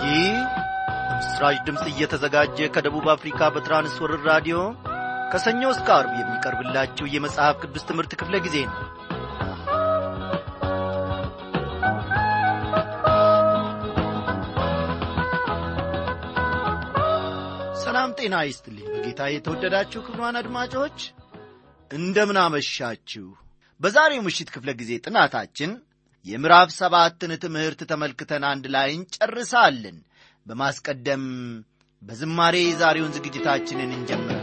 ይህ በምስራች ድምፅ እየተዘጋጀ ከደቡብ አፍሪካ በትራንስወርር ራዲዮ ከሰኞ እስከ አርብ የሚቀርብላችሁ የመጽሐፍ ቅዱስ ትምህርት ክፍለ ጊዜ ነው ሰላም ጤና ይስጥልኝ በጌታ የተወደዳችሁ ክብሯን አድማጮች እንደምን አመሻችሁ በዛሬው ምሽት ክፍለ ጊዜ ጥናታችን የምዕራፍ ሰባትን ትምህርት ተመልክተን አንድ ላይ እንጨርሳለን በማስቀደም በዝማሬ የዛሬውን ዝግጅታችንን እንጀምራለን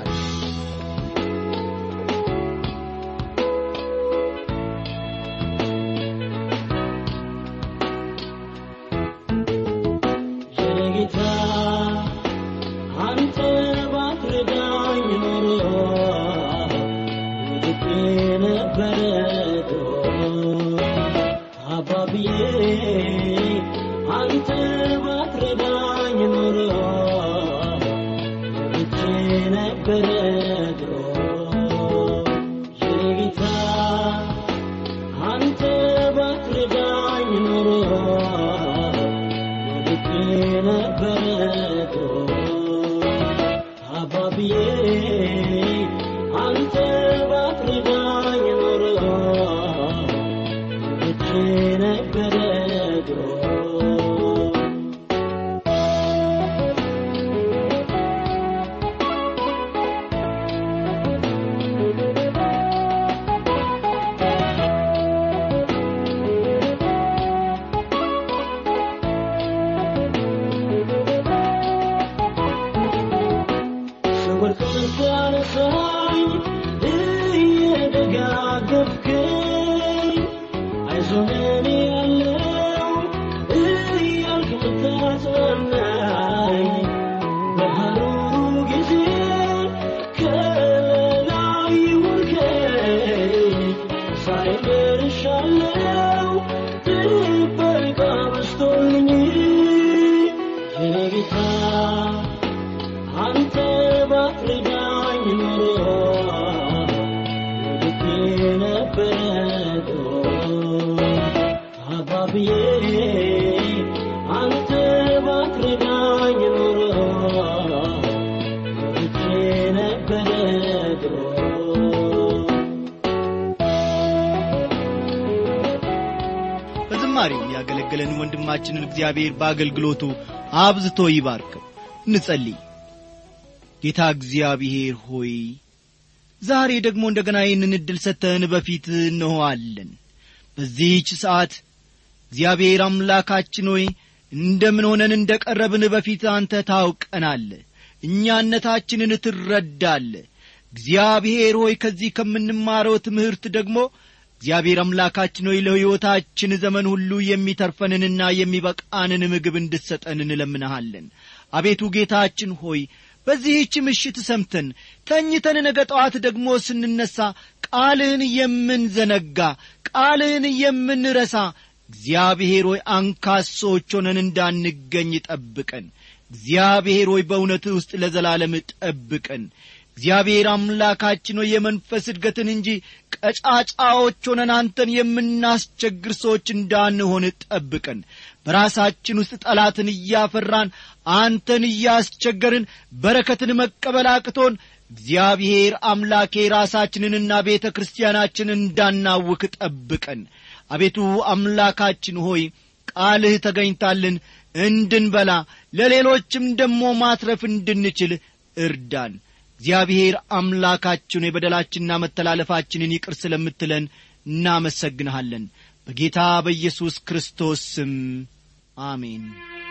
ጌታ አንተ ባትረዳኝ ኖሮ ወድቄ ነበረ አባብዬ አንተ ባትረዳኝ ኖሮ ወድቄ ነበረ ጌታ አንተ ባትረዳኝ ኖሮ ወድቄ ነበረ አባብዬ አንተ ባትረዳኝ ኖሮ ወድቄ ነበረ ስወድቅ ስታነሳኝ እየደጋገፍከኝ አይዞህ እኔ ያለው እያልክ ምታጽናናኝ በሐሩሩ ጊዜ ከላይ ውልከኝ ዛሬ ደርሻለሁ ጥበቃ በስቶልኝ የኔ ጌታ አንተ ባትረዳኝ ኖሮ ወድቄ ነበረ አባብዬ አንተ ባትረዳኝ ኖሮ ወድቄ ነበረ በዝማሬው ያገለገለን ወንድማችንን እግዚአብሔር በአገልግሎቱ አብዝቶ ይባርከው እንጸልይ ጌታ እግዚአብሔር ሆይ ዛሬ ደግሞ እንደገና ይህንን ዕድል ሰጥተህን በፊት እንሆአለን በዚህች ሰዓት እግዚአብሔር አምላካችን ሆይ እንደምን ሆነን እንደ ቀረብን በፊት አንተ ታውቀናለ እኛነታችንን ትረዳለ እግዚአብሔር ሆይ ከዚህ ከምንማረው ትምህርት ደግሞ እግዚአብሔር አምላካችን ሆይ ለሕይወታችን ዘመን ሁሉ የሚተርፈንንና የሚበቃንን ምግብ እንድትሰጠን እንለምንሃለን አቤቱ ጌታችን ሆይ በዚህች ምሽት ሰምተን ተኝተን ነገ ጠዋት ደግሞ ስንነሣ ቃልህን የምንዘነጋ ቃልህን የምንረሳ እግዚአብሔር ሆይ አንካሶች ሆነን እንዳንገኝ ጠብቀን እግዚአብሔር ሆይ በእውነትህ ውስጥ ለዘላለም ጠብቀን እግዚአብሔር አምላካችን ሆይ የመንፈስ እድገትን እንጂ ቀጫጫዎች ሆነን አንተን የምናስቸግር ሰዎች እንዳንሆን ጠብቀን በራሳችን ውስጥ ጠላትን እያፈራን አንተን እያስቸገርን በረከትን መቀበል አቅቶን እግዚአብሔር አምላኬ ራሳችንንና ቤተ ክርስቲያናችንን እንዳናውክ ጠብቀን አቤቱ አምላካችን ሆይ ቃልህ ተገኝታልን እንድንበላ ለሌሎችም ደሞ ማትረፍ እንድንችል እርዳን እግዚአብሔር አምላካችን የበደላችንና መተላለፋችንን ይቅር ስለምትለን እናመሰግንሃለን በጌታ በኢየሱስ ክርስቶስ ስም አሜን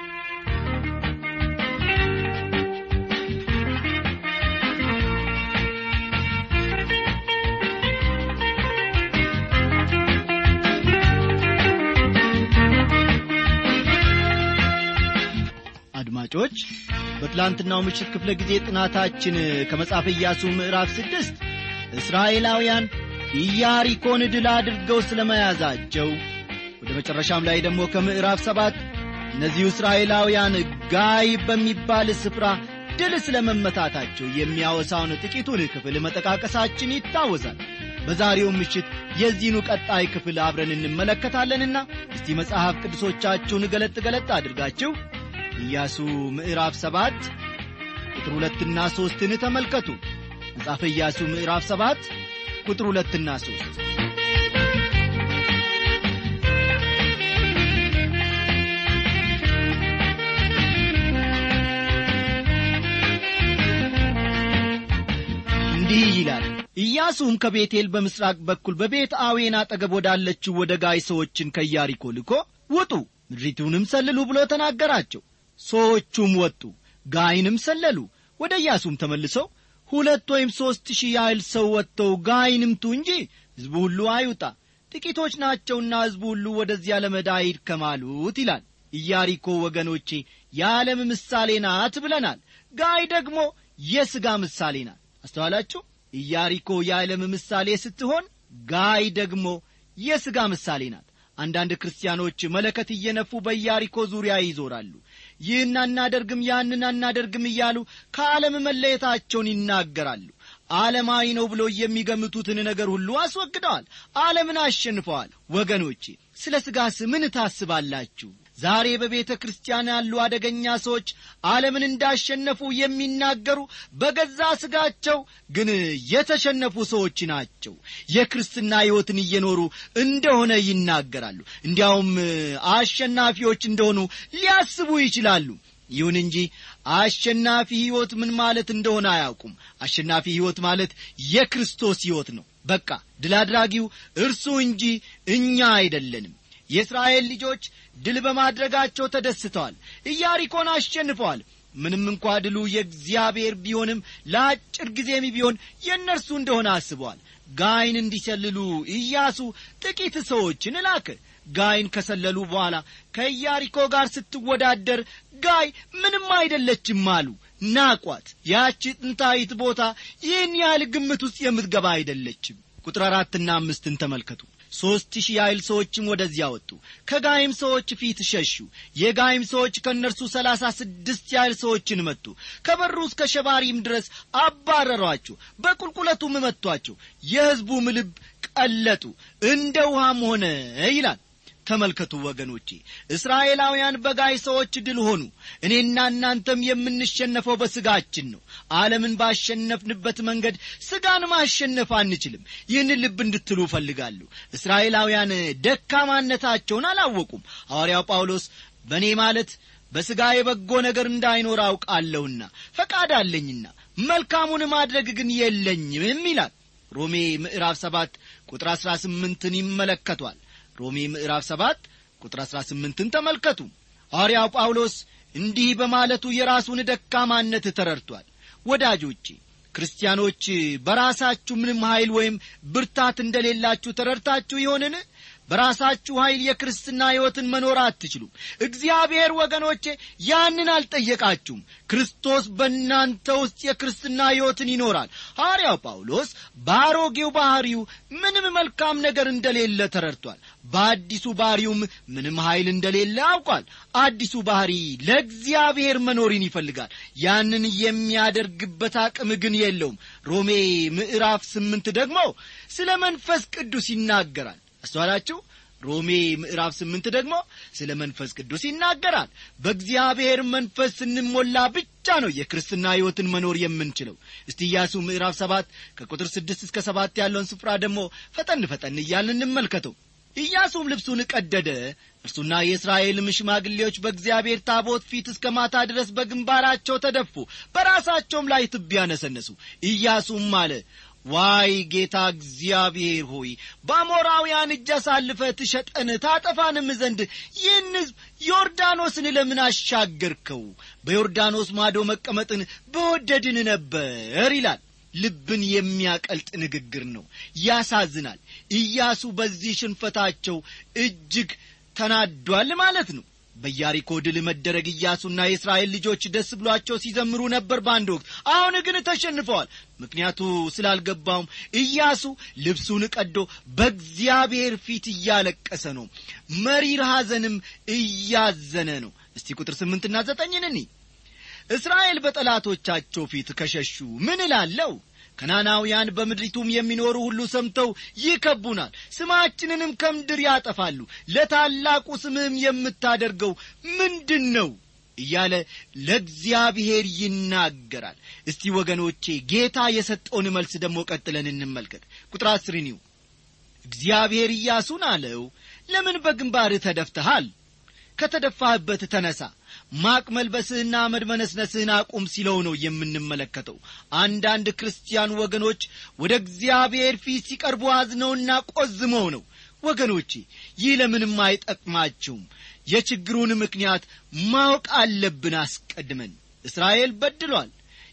አድማጮች በትላንትናው ምሽት ክፍለ ጊዜ ጥናታችን ከመጽሐፈ ኢያሱ ምዕራፍ ስድስት እስራኤላውያን ኢያሪኮን ድል አድርገው ስለ መያዛቸው ወደ መጨረሻም ላይ ደግሞ ከምዕራፍ ሰባት እነዚሁ እስራኤላውያን ጋይ በሚባል ስፍራ ድል ስለ መመታታቸው የሚያወሳውን ጥቂቱን ክፍል መጠቃቀሳችን ይታወሳል በዛሬው ምሽት የዚህኑ ቀጣይ ክፍል አብረን እንመለከታለንና እስቲ መጽሐፍ ቅዱሶቻችሁን ገለጥ ገለጥ አድርጋችሁ ኢያሱ ምዕራፍ ሰባት ቁጥር ሁለትና ሦስትን ተመልከቱ መጽሐፈ ኢያሱ ምዕራፍ ሰባት ቁጥር ሁለትና ሦስት እንዲህ ይላል ኢያሱም ከቤቴል በምሥራቅ በኩል በቤት አዌን አጠገብ ወዳለችው ወደ ጋይ ሰዎችን ከኢያሪኮ ልኮ ውጡ ምድሪቱንም ሰልሉ ብሎ ተናገራቸው ሰዎቹም ወጡ ጋይንም ሰለሉ ወደ ኢያሱም ተመልሰው ሁለት ወይም ሦስት ሺህ ያህል ሰው ወጥተው ጋይን ምቱ እንጂ ሕዝቡ ሁሉ አይውጣ ጥቂቶች ናቸውና ሕዝቡ ሁሉ ወደዚያ ለመዳይ ይድከማሉት ይላል ኢያሪኮ ወገኖቼ የዓለም ምሳሌ ናት ብለናል ጋይ ደግሞ የሥጋ ምሳሌ ናት አስተዋላችሁ ኢያሪኮ የዓለም ምሳሌ ስትሆን ጋይ ደግሞ የሥጋ ምሳሌ ናት አንዳንድ ክርስቲያኖች መለከት እየነፉ በኢያሪኮ ዙሪያ ይዞራሉ ይህን አናደርግም ያንን አናደርግም እያሉ ከዓለም መለየታቸውን ይናገራሉ ዓለማዊ ነው ብሎ የሚገምቱትን ነገር ሁሉ አስወግደዋል ዓለምን አሸንፈዋል ወገኖቼ ስለ ሥጋስ ምን ታስባላችሁ ዛሬ በቤተ ክርስቲያን ያሉ አደገኛ ሰዎች ዓለምን እንዳሸነፉ የሚናገሩ በገዛ ሥጋቸው ግን የተሸነፉ ሰዎች ናቸው የክርስትና ሕይወትን እየኖሩ እንደሆነ ይናገራሉ እንዲያውም አሸናፊዎች እንደሆኑ ሊያስቡ ይችላሉ ይሁን እንጂ አሸናፊ ሕይወት ምን ማለት እንደሆነ አያውቁም አሸናፊ ሕይወት ማለት የክርስቶስ ሕይወት ነው በቃ ድል አድራጊው እርሱ እንጂ እኛ አይደለንም የእስራኤል ልጆች ድል በማድረጋቸው ተደስተዋል ኢያሪኮን አሸንፈዋል ምንም እንኳ ድሉ የእግዚአብሔር ቢሆንም ለአጭር ጊዜም ቢሆን የእነርሱ እንደሆነ አስበዋል ጋይን እንዲሰልሉ ኢያሱ ጥቂት ሰዎችን ላከ ጋይን ከሰለሉ በኋላ ከኢያሪኮ ጋር ስትወዳደር ጋይ ምንም አይደለችም አሉ ናቋት ያቺ ጥንታዊት ቦታ ይህን ያህል ግምት ውስጥ የምትገባ አይደለችም ቁጥር አራትና አምስትን ተመልከቱ ሦስት ሺህ ያህል ሰዎችም ወደዚያ ወጡ ከጋይም ሰዎች ፊት ሸሹ የጋይም ሰዎች ከእነርሱ ሰላሳ ስድስት ያህል ሰዎችን መቱ ከበሩ እስከ ሸባሪም ድረስ አባረሯቸው በቁልቁለቱም መቷቸው የሕዝቡም ልብ ቀለጡ እንደ ውሃም ሆነ ይላል ተመልከቱ ወገኖቼ እስራኤላውያን በጋይ ሰዎች ድል ሆኑ እኔና እናንተም የምንሸነፈው በሥጋችን ነው ዓለምን ባሸነፍንበት መንገድ ሥጋን ማሸነፍ አንችልም ይህን ልብ እንድትሉ እፈልጋለሁ እስራኤላውያን ደካማነታቸውን አላወቁም ሐዋርያው ጳውሎስ በእኔ ማለት በሥጋ የበጎ ነገር እንዳይኖር አውቃለሁና ፈቃድ አለኝና መልካሙን ማድረግ ግን የለኝም ይላል ሮሜ ምዕራፍ ሰባት ቁጥር አሥራ ስምንትን ይመለከቷል ሮሜ ምዕራፍ ሰባት ቁጥር አሥራ ስምንትን ተመልከቱ ሐዋርያው ጳውሎስ እንዲህ በማለቱ የራሱን ደካማነት ተረድቷል ወዳጆቼ ክርስቲያኖች በራሳችሁ ምንም ኀይል ወይም ብርታት እንደሌላችሁ ተረድታችሁ ይሆንን በራሳችሁ ኀይል የክርስትና ሕይወትን መኖር አትችሉም እግዚአብሔር ወገኖቼ ያንን አልጠየቃችሁም ክርስቶስ በእናንተ ውስጥ የክርስትና ሕይወትን ይኖራል ሐዋርያው ጳውሎስ በአሮጌው ባሕሪው ምንም መልካም ነገር እንደሌለ ተረድቷል በአዲሱ ባሕሪውም ምንም ኀይል እንደሌለ አውቋል አዲሱ ባሕሪ ለእግዚአብሔር መኖርን ይፈልጋል ያንን የሚያደርግበት አቅም ግን የለውም ሮሜ ምዕራፍ ስምንት ደግሞ ስለ መንፈስ ቅዱስ ይናገራል አስተዋላችሁ ሮሜ ምዕራፍ ስምንት ደግሞ ስለ መንፈስ ቅዱስ ይናገራል በእግዚአብሔር መንፈስ ስንሞላ ብቻ ነው የክርስትና ሕይወትን መኖር የምንችለው እስቲ ኢያሱ ምዕራፍ ሰባት ከቁጥር ስድስት እስከ ሰባት ያለውን ስፍራ ደግሞ ፈጠን ፈጠን እያልን እንመልከተው ኢያሱም ልብሱን ቀደደ እርሱና የእስራኤልም ሽማግሌዎች በእግዚአብሔር ታቦት ፊት እስከ ማታ ድረስ በግንባራቸው ተደፉ በራሳቸውም ላይ ትቢያ ነሰነሱ ኢያሱም አለ ዋይ ጌታ እግዚአብሔር ሆይ በአሞራውያን እጅ አሳልፈ ትሸጠን ታጠፋንም ዘንድ ይህን ሕዝብ ዮርዳኖስን ለምን አሻገርከው በዮርዳኖስ ማዶ መቀመጥን በወደድን ነበር ይላል ልብን የሚያቀልጥ ንግግር ነው ያሳዝናል ኢያሱ በዚህ ሽንፈታቸው እጅግ ተናዷል ማለት ነው በያሪኮ ድል መደረግ ኢያሱና የእስራኤል ልጆች ደስ ብሏቸው ሲዘምሩ ነበር በአንድ ወቅት አሁን ግን ተሸንፈዋል ምክንያቱ ስላልገባውም ኢያሱ ልብሱን ቀዶ በእግዚአብሔር ፊት እያለቀሰ ነው መሪር ሐዘንም እያዘነ ነው እስቲ ቁጥር ስምንትና ዘጠኝን እኒ እስራኤል በጠላቶቻቸው ፊት ከሸሹ ምን እላለው ከናናውያን በምድሪቱም የሚኖሩ ሁሉ ሰምተው ይከቡናል ስማችንንም ከምድር ያጠፋሉ ለታላቁ ስምህም የምታደርገው ምንድን ነው እያለ ለእግዚአብሔር ይናገራል እስቲ ወገኖቼ ጌታ የሰጠውን መልስ ደግሞ ቀጥለን እንመልከት ቁጥር አስርን ይሁ እግዚአብሔር ኢያሱን አለው ለምን በግንባርህ ተደፍተሃል ከተደፋህበት ተነሳ ማቅ መልበስህና አመድ መነስነስህን አቁም ሲለው ነው የምንመለከተው አንዳንድ ክርስቲያን ወገኖች ወደ እግዚአብሔር ፊት ሲቀርቡ አዝነውና ቆዝመው ነው ወገኖቼ ይህ ለምንም አይጠቅማችሁም የችግሩን ምክንያት ማወቅ አለብን አስቀድመን እስራኤል በድሏል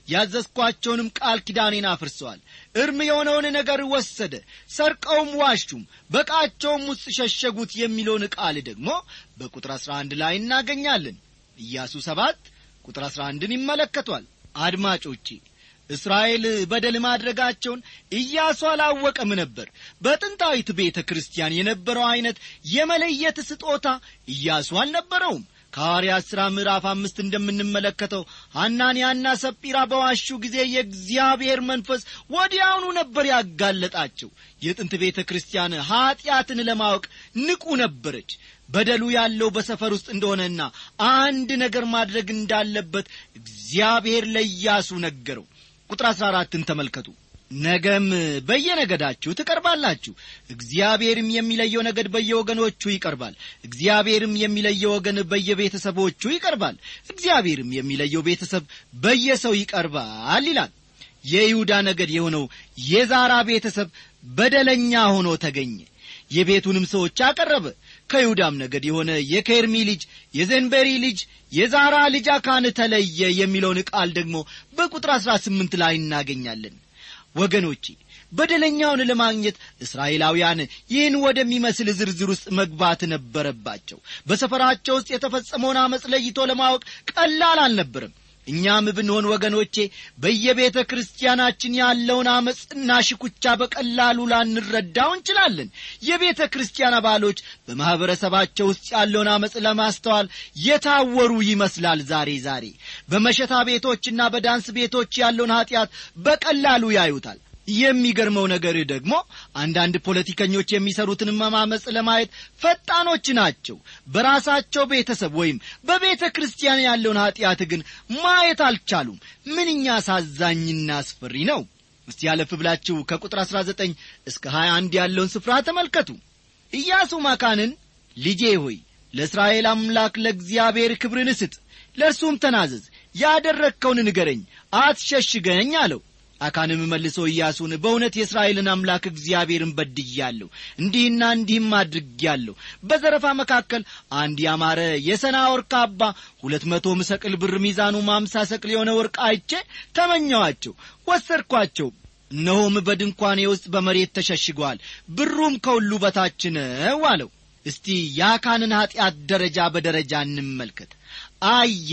ያዘዝኳቸውንም ቃል ኪዳኔን አፍርሰዋል እርም የሆነውን ነገር ወሰደ ሰርቀውም ዋሹም በቃቸውም ውስጥ ሸሸጉት የሚለውን ቃል ደግሞ በቁጥር አሥራ አንድ ላይ እናገኛለን ኢያሱ ሰባት ቁጥር አሥራ አንድን ይመለከቷል አድማጮቼ እስራኤል በደል ማድረጋቸውን ኢያሱ አላወቀም ነበር በጥንታዊት ቤተ ክርስቲያን የነበረው ዐይነት የመለየት ስጦታ ኢያሱ አልነበረውም ከሐዋርያት ሥራ ምዕራፍ አምስት እንደምንመለከተው ሐናንያና ሰጲራ በዋሹ ጊዜ የእግዚአብሔር መንፈስ ወዲያውኑ ነበር ያጋለጣቸው የጥንት ቤተ ክርስቲያን ኀጢአትን ለማወቅ ንቁ ነበረች በደሉ ያለው በሰፈር ውስጥ እንደሆነና አንድ ነገር ማድረግ እንዳለበት እግዚአብሔር ለኢያሱ ነገረው ቁጥር አሥራ አራትን ተመልከቱ ነገም በየነገዳችሁ ትቀርባላችሁ እግዚአብሔርም የሚለየው ነገድ በየወገኖቹ ይቀርባል እግዚአብሔርም የሚለየው ወገን በየቤተሰቦቹ ይቀርባል እግዚአብሔርም የሚለየው ቤተሰብ በየሰው ይቀርባል ይላል የይሁዳ ነገድ የሆነው የዛራ ቤተሰብ በደለኛ ሆኖ ተገኘ የቤቱንም ሰዎች አቀረበ ከይሁዳም ነገድ የሆነ የኬርሚ ልጅ የዘንበሪ ልጅ የዛራ ልጅ አካን ተለየ የሚለውን ቃል ደግሞ በቁጥር አሥራ ስምንት ላይ እናገኛለን ወገኖቼ በደለኛውን ለማግኘት እስራኤላውያን ይህን ወደሚመስል ዝርዝር ውስጥ መግባት ነበረባቸው በሰፈራቸው ውስጥ የተፈጸመውን አመፅ ለይቶ ለማወቅ ቀላል አልነበርም እኛም ብንሆን ወገኖቼ በየቤተ ክርስቲያናችን ያለውን አመፅና ሽኩቻ በቀላሉ ላንረዳው እንችላለን የቤተ ክርስቲያን አባሎች በማኅበረሰባቸው ውስጥ ያለውን አመፅ ለማስተዋል የታወሩ ይመስላል ዛሬ ዛሬ በመሸታ ቤቶችና በዳንስ ቤቶች ያለውን ኀጢአት በቀላሉ ያዩታል የሚገርመው ነገር ደግሞ አንዳንድ ፖለቲከኞች የሚሰሩትን መማመፅ ለማየት ፈጣኖች ናቸው በራሳቸው ቤተሰብ ወይም በቤተ ክርስቲያን ያለውን ኀጢአት ግን ማየት አልቻሉም ምንኛ አሳዛኝና አስፈሪ ነው እስቲ ያለፍ ብላችሁ ከቁጥር 19 እስከ 21 ያለውን ስፍራ ተመልከቱ ኢያሱ ማካንን ልጄ ሆይ ለእስራኤል አምላክ ለእግዚአብሔር ክብርን ስጥ ለእርሱም ተናዘዝ ያደረግከውን ንገረኝ አትሸሽገኝ አለው አካንም መልሶ ኢያሱን በእውነት የእስራኤልን አምላክ እግዚአብሔርን በድያለሁ እንዲህና እንዲህም አድርጌያለሁ በዘረፋ መካከል አንድ ያማረ የሰና ወርቅ ካባ ሁለት መቶ ሰቅል ብር ሚዛኑ ማምሳ ሰቅል የሆነ ወርቅ አይቼ ተመኘዋቸው ወሰድኳቸው እነሆም በድንኳኔ ውስጥ በመሬት ተሸሽገዋል ብሩም ከሁሉ በታች ነው አለው እስቲ የአካንን ኀጢአት ደረጃ በደረጃ እንመልከት አየ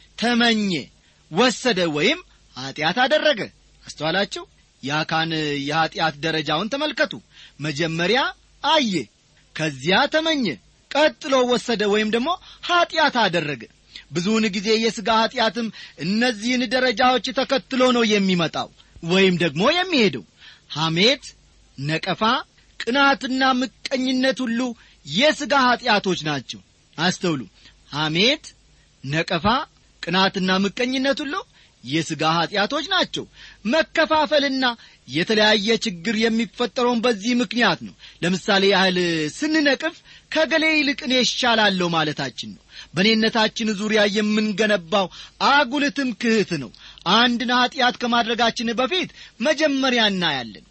ተመኘ ወሰደ ወይም ኀጢአት አደረገ አስተዋላችሁ የአካን የኀጢአት ደረጃውን ተመልከቱ መጀመሪያ አየ ከዚያ ተመኘ ቀጥሎ ወሰደ ወይም ደግሞ ኀጢአት አደረገ ብዙውን ጊዜ የሥጋ ኀጢአትም እነዚህን ደረጃዎች ተከትሎ ነው የሚመጣው ወይም ደግሞ የሚሄደው ሐሜት ነቀፋ ቅናትና ምቀኝነት ሁሉ የሥጋ ኀጢአቶች ናቸው አስተውሉ ሐሜት ነቀፋ ቅናትና ምቀኝነት ሁሉ የሥጋ ኀጢአቶች ናቸው መከፋፈልና የተለያየ ችግር የሚፈጠረውን በዚህ ምክንያት ነው ለምሳሌ ያህል ስንነቅፍ ከገሌ ይልቅ እኔ ይሻላለሁ ማለታችን ነው በእኔነታችን ዙሪያ የምንገነባው አጉል ትምክህት ነው አንድን ኀጢአት ከማድረጋችን በፊት መጀመሪያ እናያለን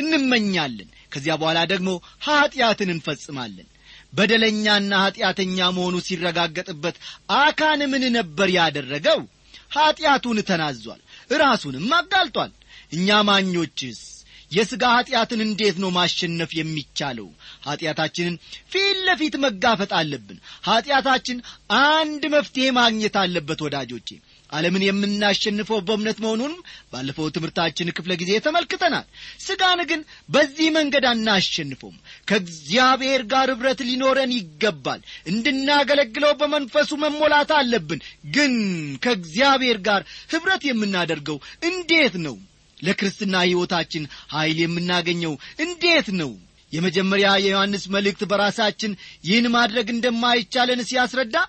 እንመኛለን ከዚያ በኋላ ደግሞ ኀጢአትን እንፈጽማለን በደለኛና ኀጢአተኛ መሆኑ ሲረጋገጥበት አካን ምን ነበር ያደረገው ኀጢአቱን ተናዟል ራሱንም አጋልጧል እኛ ማኞችስ የሥጋ ኀጢአትን እንዴት ነው ማሸነፍ የሚቻለው ኀጢአታችንን ፊት ለፊት መጋፈጥ አለብን ኀጢአታችን አንድ መፍትሔ ማግኘት አለበት ወዳጆቼ ዓለምን የምናሸንፈው በእምነት መሆኑንም ባለፈው ትምህርታችን ክፍለ ጊዜ ተመልክተናል ሥጋን ግን በዚህ መንገድ አናሸንፈውም ከእግዚአብሔር ጋር ኅብረት ሊኖረን ይገባል እንድናገለግለው በመንፈሱ መሞላት አለብን ግን ከእግዚአብሔር ጋር ኅብረት የምናደርገው እንዴት ነው ለክርስትና ሕይወታችን ኀይል የምናገኘው እንዴት ነው የመጀመሪያ የዮሐንስ መልእክት በራሳችን ይህን ማድረግ እንደማይቻለን ሲያስረዳ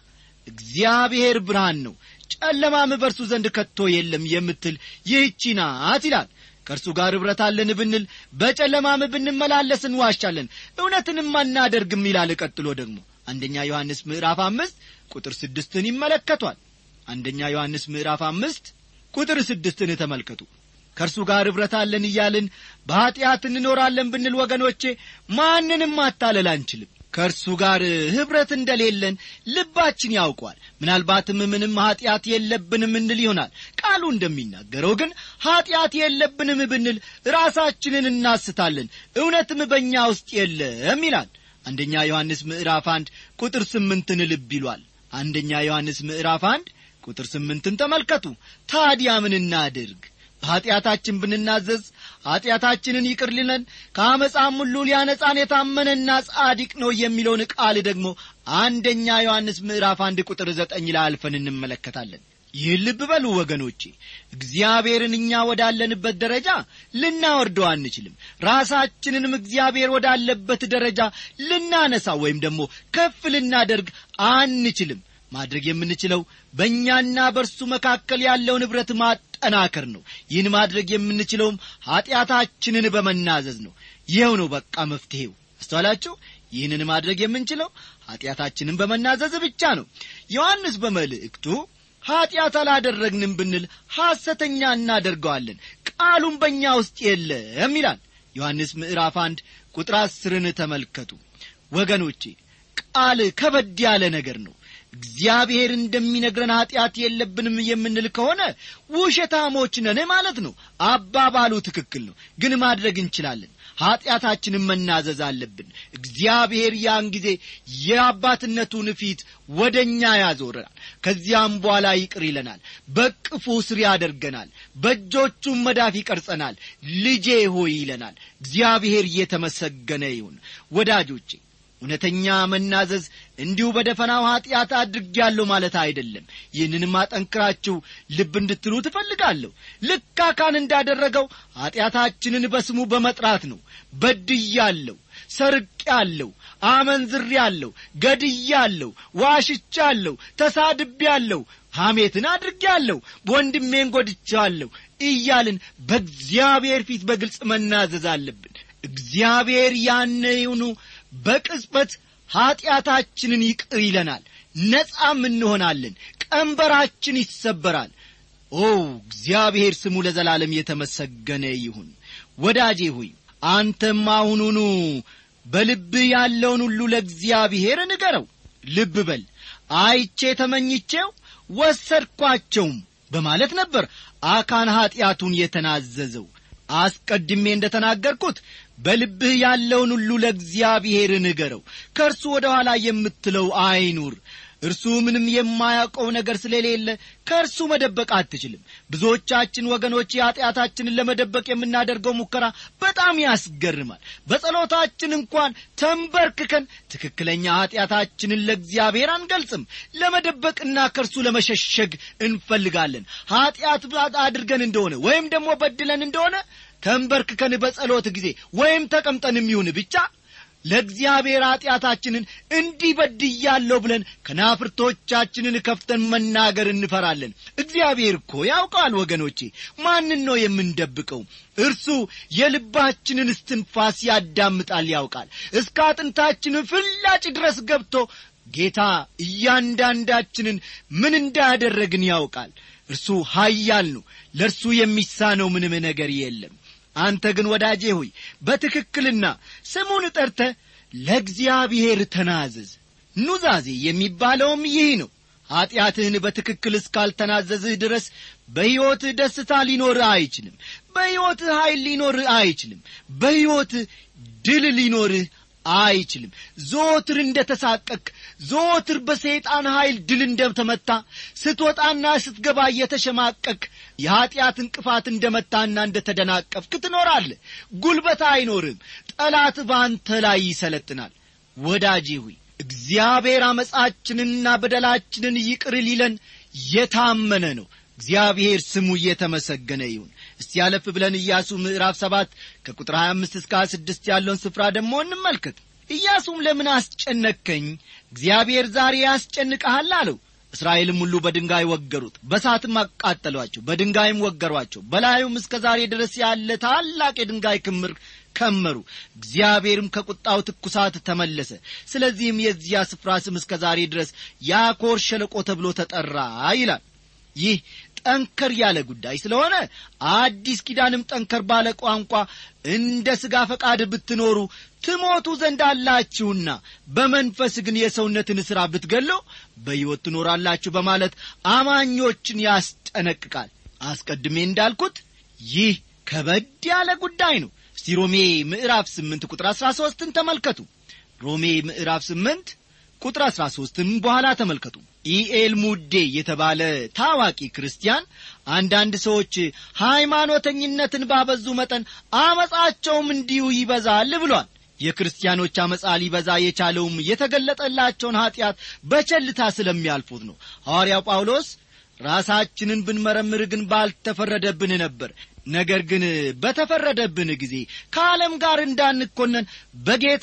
እግዚአብሔር ብርሃን ነው ጨለማም በርሱ ዘንድ ከቶ የለም የምትል ይህቺ ናት ይላል ከእርሱ ጋር ኅብረት አለን ብንል በጨለማም ብንመላለስ እንዋሻለን እውነትንም አናደርግም ይላል ቀጥሎ ደግሞ አንደኛ ዮሐንስ ምዕራፍ አምስት ቁጥር ስድስትን ይመለከቷል አንደኛ ዮሐንስ ምዕራፍ አምስት ቁጥር ስድስትን ተመልከቱ ከእርሱ ጋር ኅብረት አለን እያልን በኀጢአት እንኖራለን ብንል ወገኖቼ ማንንም ማታለል አንችልም ከእርሱ ጋር ኅብረት እንደሌለን ልባችን ያውቋል ምናልባትም ምንም ኀጢአት የለብንም እንል ይሆናል ቃሉ እንደሚናገረው ግን ኀጢአት የለብንም ብንል ራሳችንን እናስታለን እውነትም በእኛ ውስጥ የለም ይላል አንደኛ ዮሐንስ ምዕራፍ አንድ ቁጥር ስምንትን ልብ ይሏል አንደኛ ዮሐንስ ምዕራፍ አንድ ቁጥር ስምንትን ተመልከቱ ታዲያ ምን እናድርግ በኀጢአታችን ብንናዘዝ ኀጢአታችንን ይቅር ሊለን ከአመፃም ሁሉ ሊያነጻን የታመነና ጻዲቅ ነው የሚለውን ቃል ደግሞ አንደኛ ዮሐንስ ምዕራፍ አንድ ቁጥር ዘጠኝ ላይ አልፈን እንመለከታለን ይህን ልብ በሉ ወገኖቼ እግዚአብሔርን እኛ ወዳለንበት ደረጃ ልናወርደው አንችልም ራሳችንንም እግዚአብሔር ወዳለበት ደረጃ ልናነሳ ወይም ደግሞ ከፍ ልናደርግ አንችልም ማድረግ የምንችለው በእኛና በእርሱ መካከል ያለውን ኅብረት ማጠናከር ነው ይህን ማድረግ የምንችለውም ኀጢአታችንን በመናዘዝ ነው ይኸው ነው በቃ መፍትሔው አስተዋላችሁ ይህንን ማድረግ የምንችለው ኀጢአታችንን በመናዘዝ ብቻ ነው ዮሐንስ በመልእክቱ ኀጢአት አላደረግንም ብንል ሐሰተኛ እናደርገዋለን ቃሉም በእኛ ውስጥ የለም ይላል ዮሐንስ ምዕራፍ አንድ ቁጥር አስርን ተመልከቱ ወገኖቼ ቃል ከበድ ያለ ነገር ነው እግዚአብሔር እንደሚነግረን ኀጢአት የለብንም የምንል ከሆነ ውሸታሞች ነን ማለት ነው አባባሉ ትክክል ነው ግን ማድረግ እንችላለን ኀጢአታችንን መናዘዝ አለብን እግዚአብሔር ያን ጊዜ የአባትነቱን ፊት ወደ እኛ ያዞረናል ከዚያም በኋላ ይቅር ይለናል በቅፉ ስር ያደርገናል በእጆቹም መዳፍ ይቀርጸናል ልጄ ሆይ ይለናል እግዚአብሔር እየተመሰገነ ይሁን ወዳጆቼ እውነተኛ መናዘዝ እንዲሁ በደፈናው ኀጢአት አድርጌያለሁ ማለት አይደለም ይህንንም አጠንክራችሁ ልብ እንድትሉ ትፈልጋለሁ ልክ አካን እንዳደረገው ኀጢአታችንን በስሙ በመጥራት ነው በድያለሁ ሰርቄአለሁ አመንዝሬአለሁ ገድያለሁ ዋሽቻለሁ ተሳድቤአለሁ ሐሜትን አድርጌአለሁ ወንድሜን ጐድቻለሁ እያልን በእግዚአብሔር ፊት በግልጽ መናዘዝ አለብን እግዚአብሔር ያነዩኑ በቅጽበት ኀጢአታችንን ይቅር ይለናል ነጻም እንሆናለን ቀንበራችን ይሰበራል ኦ እግዚአብሔር ስሙ ለዘላለም የተመሰገነ ይሁን ወዳጄ ሆይ አንተም አሁኑኑ በልብህ ያለውን ሁሉ ለእግዚአብሔር ንገረው ልብ በል አይቼ ተመኝቼው ወሰድኳቸውም በማለት ነበር አካን ኀጢአቱን የተናዘዘው አስቀድሜ እንደ ተናገርኩት በልብህ ያለውን ሁሉ ለእግዚአብሔር ንገረው ከእርሱ ወደ ኋላ የምትለው አይኑር እርሱ ምንም የማያውቀው ነገር ስለሌለ ከእርሱ መደበቅ አትችልም ብዙዎቻችን ወገኖች ኀጢአታችንን ለመደበቅ የምናደርገው ሙከራ በጣም ያስገርማል በጸሎታችን እንኳን ተንበርክከን ትክክለኛ ኀጢአታችንን ለእግዚአብሔር አንገልጽም ለመደበቅና ከእርሱ ለመሸሸግ እንፈልጋለን ኀጢአት አድርገን እንደሆነ ወይም ደግሞ በድለን እንደሆነ ተንበርክከን በጸሎት ጊዜ ወይም ተቀምጠን የሚሆን ብቻ ለእግዚአብሔር ኀጢአታችንን እንዲህ በድያለሁ ብለን ከናፍርቶቻችንን ከፍተን መናገር እንፈራለን እግዚአብሔር እኮ ያውቃል ወገኖቼ ማንን ነው የምንደብቀው እርሱ የልባችንን እስትንፋስ ያዳምጣል ያውቃል እስከ አጥንታችን ፍላጭ ድረስ ገብቶ ጌታ እያንዳንዳችንን ምን እንዳያደረግን ያውቃል እርሱ ኀያል ነው ለእርሱ የሚሳነው ምንም ነገር የለም አንተ ግን ወዳጄ ሆይ በትክክልና ስሙን ጠርተ ለእግዚአብሔር ተናዘዝ ኑዛዜ የሚባለውም ይህ ነው ኀጢአትህን በትክክል እስካልተናዘዝህ ድረስ በሕይወትህ ደስታ ሊኖርህ አይችልም በሕይወትህ ኀይል ሊኖርህ አይችልም በሕይወትህ ድል ሊኖርህ አይችልም ዞትር እንደ ተሳቀቅ ዞትር በሰይጣን ኀይል ድል እንደተመታ ስትወጣና ስትገባ እየተሸማቀቅ የኀጢአት እንቅፋት እንደ መታና እንደ ተደናቀፍክ ትኖራለህ ጉልበት አይኖርም ጠላት በአንተ ላይ ይሰለጥናል ወዳጄ ሆይ እግዚአብሔር አመፃችንንና በደላችንን ይቅር ሊለን የታመነ ነው እግዚአብሔር ስሙ እየተመሰገነ ይሁን እስቲ ያለፍ ብለን ኢያሱ ምዕራፍ ሰባት ከቁጥር 25 እስከ 26 ያለውን ስፍራ ደግሞ እንመልከት ኢያሱም ለምን አስጨነከኝ እግዚአብሔር ዛሬ ያስጨንቀሃል አለው እስራኤልም ሁሉ በድንጋይ ወገሩት በሳትም አቃጠሏቸው በድንጋይም ወገሯቸው በላዩም እስከ ዛሬ ድረስ ያለ ታላቅ የድንጋይ ክምር ከመሩ እግዚአብሔርም ከቁጣው ትኩሳት ተመለሰ ስለዚህም የዚያ ስፍራ ስም እስከ ዛሬ ድረስ ያኮር ሸለቆ ተብሎ ተጠራ ይላል ይህ ጠንከር ያለ ጉዳይ ስለሆነ አዲስ ኪዳንም ጠንከር ባለ ቋንቋ እንደ ሥጋ ፈቃድ ብትኖሩ ትሞቱ ዘንድ አላችሁና በመንፈስ ግን የሰውነትን ሥራ ብትገለው በሕይወት ትኖራላችሁ በማለት አማኞችን ያስጠነቅቃል አስቀድሜ እንዳልኩት ይህ ከበድ ያለ ጉዳይ ነው እስቲ ሮሜ ምዕራፍ ስምንት ቁጥር አሥራ ሦስትን ተመልከቱ ሮሜ ምዕራፍ ስምንት ቁጥር አሥራ ሦስትን በኋላ ተመልከቱ ኢኤል ሙዴ የተባለ ታዋቂ ክርስቲያን አንዳንድ ሰዎች ሃይማኖተኝነትን ባበዙ መጠን አመፃቸውም እንዲሁ ይበዛል ብሏል የክርስቲያኖች አመፃ ሊበዛ የቻለውም የተገለጠላቸውን ኀጢአት በቸልታ ስለሚያልፉት ነው ሐዋርያው ጳውሎስ ራሳችንን ብንመረምር ግን ባልተፈረደብን ነበር ነገር ግን በተፈረደብን ጊዜ ከዓለም ጋር እንዳንኮነን በጌታ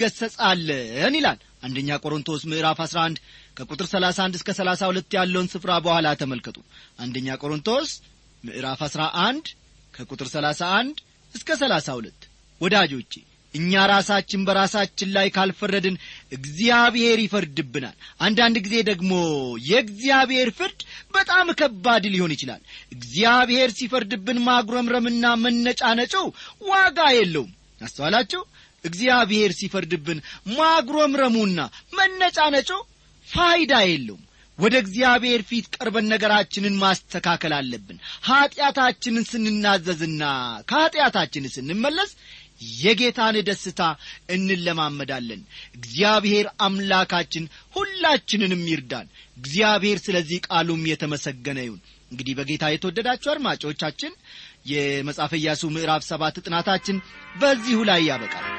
እንገሰጻለን ይላል አንደኛ ቆሮንቶስ ምዕራፍ 11 ከቁጥር 31 እስከ 32 ያለውን ስፍራ በኋላ ተመልከቱ አንደኛ ቆሮንቶስ ምዕራፍ 11 ከቁጥር 31 እስከ 32 ወዳጆቼ እኛ ራሳችን በራሳችን ላይ ካልፈረድን እግዚአብሔር ይፈርድብናል አንዳንድ ጊዜ ደግሞ የእግዚአብሔር ፍርድ በጣም ከባድ ሊሆን ይችላል እግዚአብሔር ሲፈርድብን ማጉረምረምና መነጫነጩ ዋጋ የለውም አስተዋላችሁ እግዚአብሔር ሲፈርድብን ማጉረምረሙና መነጫነጩ ፋይዳ የለውም ወደ እግዚአብሔር ፊት ቀርበን ነገራችንን ማስተካከል አለብን ኀጢአታችንን ስንናዘዝና ከኀጢአታችን ስንመለስ የጌታን ደስታ እንለማመዳለን እግዚአብሔር አምላካችን ሁላችንንም ይርዳን እግዚአብሔር ስለዚህ ቃሉም የተመሰገነ ይሁን እንግዲህ በጌታ የተወደዳችሁ አድማጮቻችን የመጽሐፈ ኢያሱ ምዕራፍ ሰባት ጥናታችን በዚሁ ላይ ያበቃል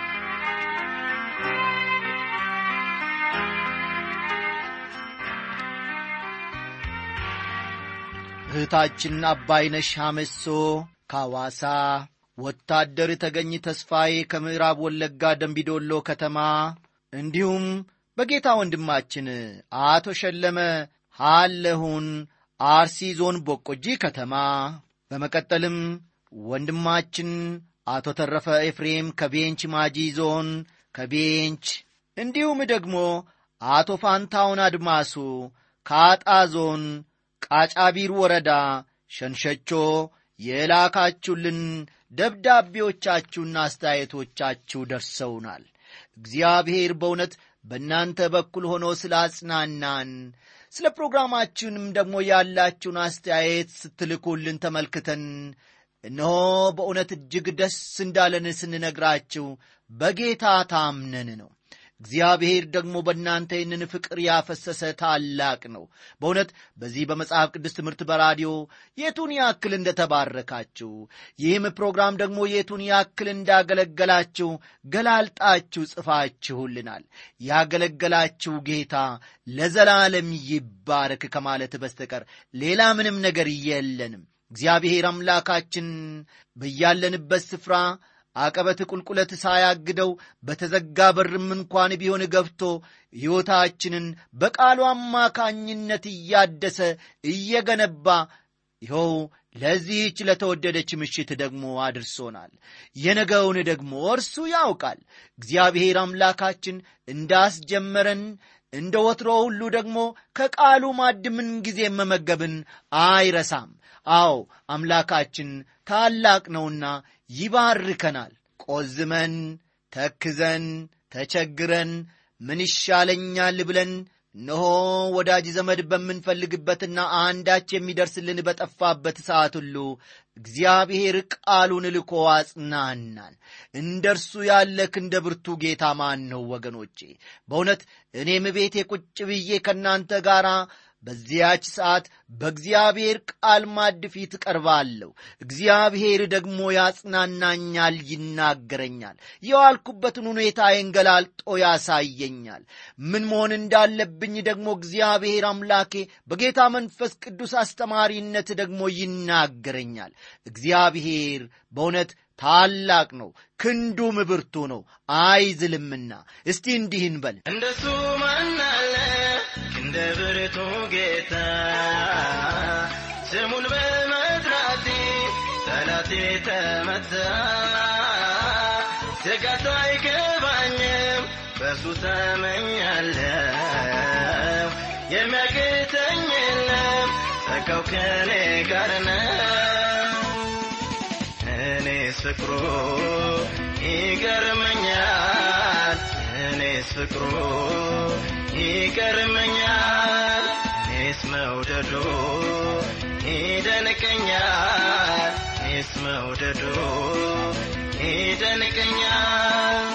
እህታችን አባይነሽ አመሶ ካዋሳ ወታደር ተገኝ ተስፋዬ ከምዕራብ ወለጋ ደንቢዶሎ ከተማ እንዲሁም በጌታ ወንድማችን አቶ ሸለመ ሃለሁን አርሲ ዞን ቦቆጂ ከተማ በመቀጠልም ወንድማችን አቶ ተረፈ ኤፍሬም ከቤንች ማጂ ዞን ከቤንች እንዲሁም ደግሞ አቶ ፋንታውን አድማሱ ከአጣ ዞን ቃጫቢር ወረዳ ሸንሸቾ የላካችሁልን ደብዳቤዎቻችሁና አስተያየቶቻችሁ ደርሰውናል እግዚአብሔር በእውነት በእናንተ በኩል ሆኖ ስለ አጽናናን ስለ ፕሮግራማችንም ደግሞ ያላችሁን አስተያየት ስትልኩልን ተመልክተን እነሆ በእውነት እጅግ ደስ እንዳለን ስንነግራችሁ በጌታ ታምነን ነው እግዚአብሔር ደግሞ በእናንተ ይህንን ፍቅር ያፈሰሰ ታላቅ ነው በእውነት በዚህ በመጽሐፍ ቅዱስ ትምህርት በራዲዮ የቱን ያክል እንደተባረካችሁ ይህም ፕሮግራም ደግሞ የቱን ያክል እንዳገለገላችሁ ገላልጣችሁ ጽፋችሁልናል ያገለገላችሁ ጌታ ለዘላለም ይባረክ ከማለት በስተቀር ሌላ ምንም ነገር የለንም እግዚአብሔር አምላካችን በያለንበት ስፍራ አቀበት ቁልቁለት ሳያግደው በተዘጋ በርም እንኳን ቢሆን ገብቶ ሕይወታችንን በቃሉ አማካኝነት እያደሰ እየገነባ ይኸው ለዚህች ለተወደደች ምሽት ደግሞ አድርሶናል የነገውን ደግሞ እርሱ ያውቃል እግዚአብሔር አምላካችን እንዳስጀመረን እንደ ወትሮ ሁሉ ደግሞ ከቃሉ ማድ ምን ጊዜ መመገብን አይረሳም አዎ አምላካችን ታላቅ ነውና ይባርከናል ቆዝመን ተክዘን ተቸግረን ምን ይሻለኛል ብለን እነሆ ወዳጅ ዘመድ በምንፈልግበትና አንዳች የሚደርስልን በጠፋበት ሰዓት ሁሉ እግዚአብሔር ቃሉን ልኮ አጽናናን እንደ እርሱ ያለ ክንደ ብርቱ ጌታ ማን ነው ወገኖቼ በእውነት እኔም ቤቴ ቁጭ ብዬ ከእናንተ ጋር በዚያች ሰዓት በእግዚአብሔር ቃል ማድ ፊት ቀርባለሁ እግዚአብሔር ደግሞ ያጽናናኛል ይናገረኛል የዋልኩበትን ሁኔታዬን ገላልጦ ያሳየኛል ምን መሆን እንዳለብኝ ደግሞ እግዚአብሔር አምላኬ በጌታ መንፈስ ቅዱስ አስተማሪነት ደግሞ ይናገረኛል እግዚአብሔር በእውነት ታላቅ ነው ክንዱም ብርቱ ነው አይዝልምና እስቲ እንዲህ እንበል እንደሱ ማናለ ክንደ እንደ ብርቱ ጌታ ስሙን በመጥራቴ ጠላቴ ተመታ ስጋት አይገባኝም በሱ ተመኛለሁ የሚያቅተኝ የለም ጸጋው ከኔ ጋር ነው እኔስ ፍቅሩ ይገርመኛል እኔስ ፍቅሩ ይገርመኛል እኔስ መውደዱ ይደንቀኛል እኔስ መውደዱ ይደንቀኛል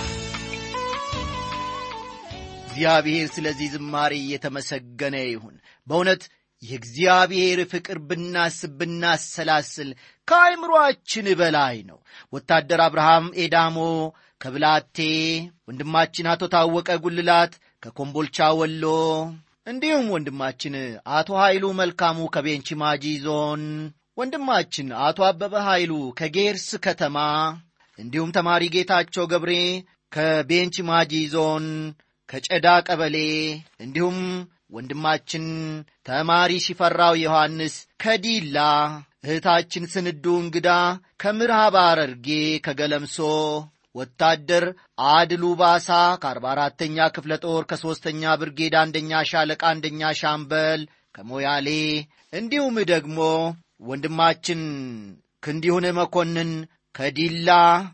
እግዚአብሔር ስለዚህ ዝማሬ እየተመሰገነ ይሁን በእውነት የእግዚአብሔር ፍቅር ብናስብ ብናሰላስል ከአይምሮአችን በላይ ነው ወታደር አብርሃም ኤዳሞ ከብላቴ ወንድማችን አቶ ታወቀ ጉልላት ከኮምቦልቻ ወሎ እንዲሁም ወንድማችን አቶ ኃይሉ መልካሙ ከቤንች ማጂ ዞን ወንድማችን አቶ አበበ ኃይሉ ከጌርስ ከተማ እንዲሁም ተማሪ ጌታቸው ገብሬ ከቤንች ማጂ ዞን ከጨዳ ቀበሌ እንዲሁም ወንድማችን ተማሪ ሽፈራው ዮሐንስ ከዲላ እህታችን ስንዱ እንግዳ ከምዕራብ ሐረርጌ ከገለምሶ ወታደር አድሉ ባሳ ከአርባ አራተኛ ክፍለ ጦር ከሦስተኛ ብርጌድ አንደኛ ሻለቃ አንደኛ ሻምበል ከሞያሌ እንዲሁም ደግሞ ወንድማችን ክንዲሁን መኮንን ከዲላ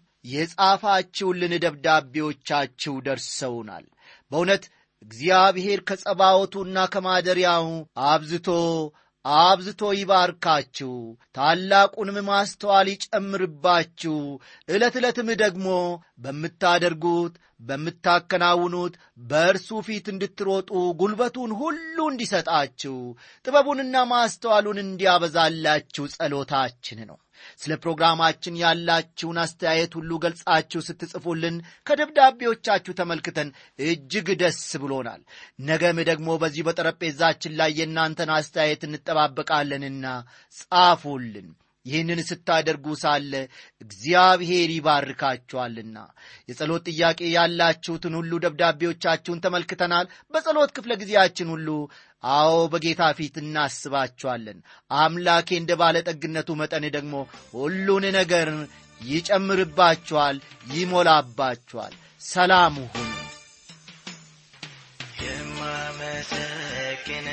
የጻፋችሁልን ደብዳቤዎቻችሁ ደርሰውናል በእውነት እግዚአብሔር ከጸባወቱና ከማደሪያው አብዝቶ አብዝቶ ይባርካችሁ ታላቁንም ማስተዋል ይጨምርባችሁ ዕለት ዕለትም ደግሞ በምታደርጉት በምታከናውኑት በእርሱ ፊት እንድትሮጡ ጉልበቱን ሁሉ እንዲሰጣችሁ ጥበቡንና ማስተዋሉን እንዲያበዛላችሁ ጸሎታችን ነው ስለ ፕሮግራማችን ያላችሁን አስተያየት ሁሉ ገልጻችሁ ስትጽፉልን ከደብዳቤዎቻችሁ ተመልክተን እጅግ ደስ ብሎናል ነገም ደግሞ በዚህ በጠረጴዛችን ላይ የእናንተን አስተያየት እንጠባበቃለንና ጻፉልን ይህንን ስታደርጉ ሳለ እግዚአብሔር ይባርካችኋልና የጸሎት ጥያቄ ያላችሁትን ሁሉ ደብዳቤዎቻችሁን ተመልክተናል በጸሎት ክፍለ ጊዜያችን ሁሉ አዎ በጌታ ፊት እናስባችኋለን አምላኬ እንደ ባለጠግነቱ መጠን ደግሞ ሁሉን ነገር ይጨምርባችኋል ይሞላባችኋል ሰላም ሁኑ የማመሰግነ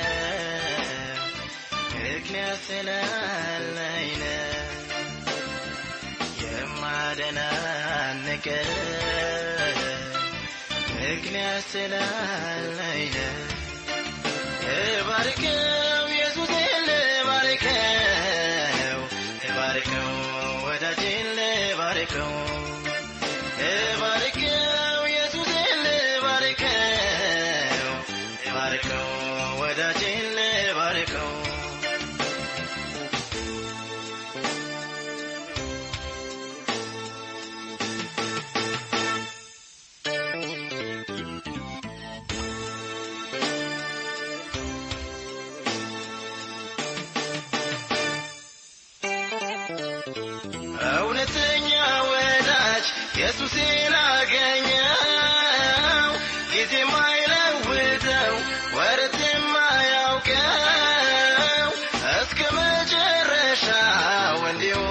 ምክንያት ስላለኝ ነው የማደናንቅ ምክንያት ስላለኝ ነው እባርከው ኢየሱሴን ልባርከው እባርከው ወዳጄን ልባርከው እባርከው ኢየሱሴን ልባርከው እባርከው ወዳጄን ልባርከው እውነተኛ ወዳጅ ኢየሱሴን አገኘው ጊዜ ማይለውጠው ወረት የማያውቀው እስከ መጨረሻው እንዲሁ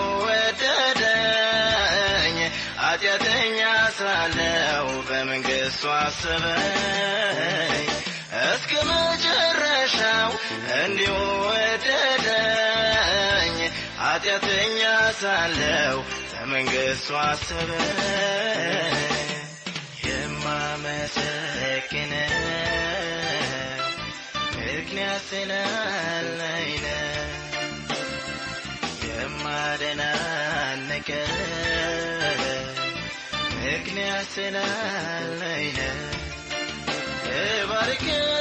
ወደደኝ ኃጢአተኛ ሳለው በመንግሥቱ አሰበኝ እስከ መጨረሻው እንዲሁ ወደደኝ ኃጢአተኛ ሳለው በመንግሥቱ አሰበኝ የማመሰግነው ምክንያት ስላለኝ ነው የማደናንቀው ምክንያት ስላለኝ ነው እባርከው